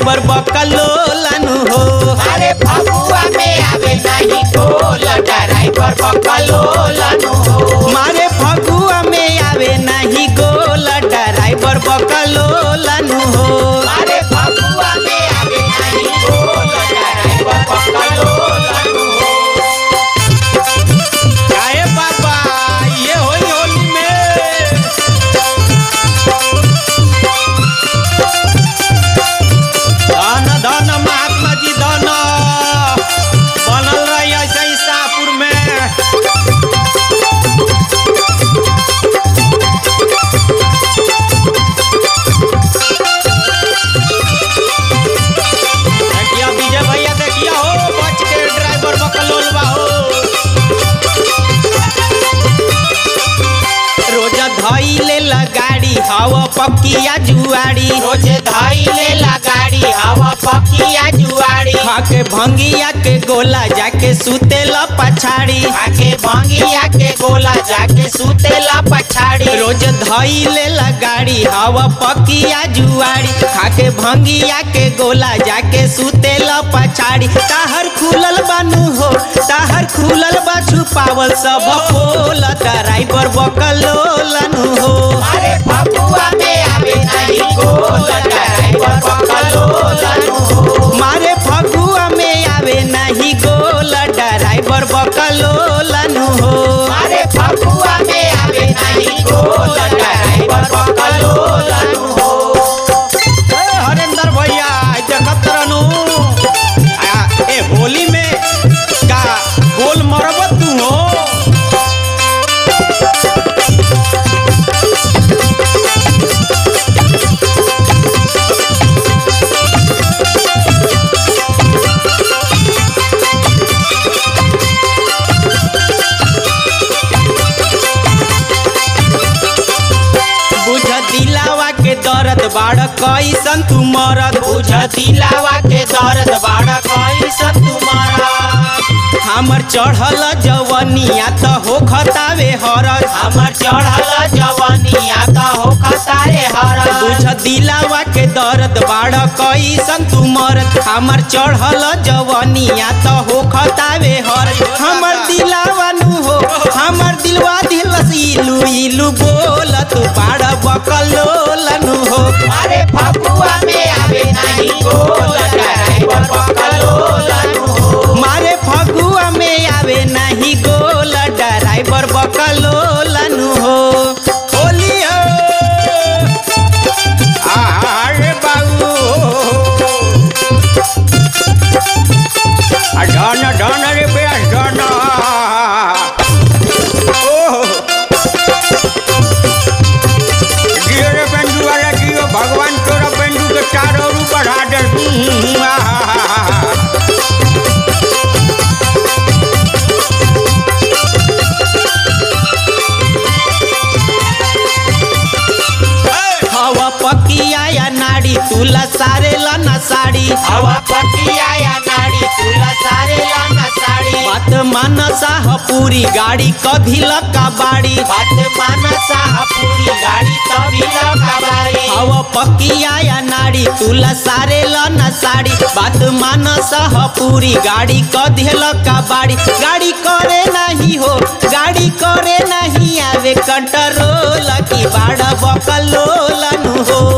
Driver बकलोलनु हो अरे फगुआ में आवे नहीं गोल ड्राइवर बकलोलनु हो मारे फगुआ में आवे नहीं गोल ड्राइवर बकलोलनु हो अरे फगुआ में आवे नहीं गोल ड्राइवर बकलोलनु हो काहे बाबा ये होली होली में धन धन महात्मा जी धन बनल रही ऐसे ही शाहपुर में देखिया विजय भैया देखिया हो बच के ड्राइवर बकलोल बा हो रोज धइले ला गाड़ी हवा पकिया जुआड़ी रोजे धइले ला गाड़ी हवा पकिया जुआड़ी खाके भंगिया के गोला जाके सुतेला पछाड़ी आके भंगिया के गोला जाके सुतेला पछाड़ी रोज धइले ला गाड़ी हवा पकिया जुआड़ी खाके भंगिया के गोला जाके सुतेला पछाड़ी ताहर खुलल बानू हो ताहर खुलल बा छुपावल सब खोल ड्राइवर बकलोलनु हो अरे फगुआ में आवे नहीं गोल ड्राइवर बकलोलनु हो मारे फगुआ में आवे नहीं गोल ड्राइवर बकलोलनु हो अरे फगुआ में आवे नहीं गोल ड्राइवर बकलोलनु हो ए, हरेंद्र भैया देखत रहनु आ, ए होली में का गोल मरबत तू हो बुझ दिलावा के दर्द बाड़ कैसन तू मरद बुझ दिलावा के दर्द बाड़ा कैसन तुम्हारा हमर चढ़ल जवनिया त हो खतावे हरद हमर चढ़ल जवानिया का हो खतारे हर बुझ दिलावा के दर्द बाड़ कैसन तू मरद हमर चढ़ल जवनिया त हो खतावे हर हमर दिलावा नु हो हमर दिलवा दिलस इलू इलू बोल तू बाड़ बकलोलनु हो अरे फगुआ में आवे नहीं गोल ड्राइवर बकलोलनु हो मारे फगुआ में आवे नहीं गोल ड्राइवर बकलोलनु हो होली हो अरे बाबू आ डन डन रे बेस डन ओह जियो रे पेंडू वाला जियो भगवान तोरा पेंडू के चारों ओर बढ़ा दे हम्म, आहा। हवा पकिया या नाड़ी तुला सारेला ना साड़ी हवा पतिया या नाड़ी तुला सारे लाना साड़ी बात मानसा ह पूरी गाड़ी कभी लका बाड़ी बात मानसा पूरी गाड़ी तभी लगा हवा पकिया या नाड़ी तुला सारेला ना साड़ी बात मानसा ह पूरी गाड़ी कधी लका बाड़ी गाड़ी करे नहीं हो गाड़ी करे नहीं आवे कंट्रोल की बाड़ा बकलोलनु हो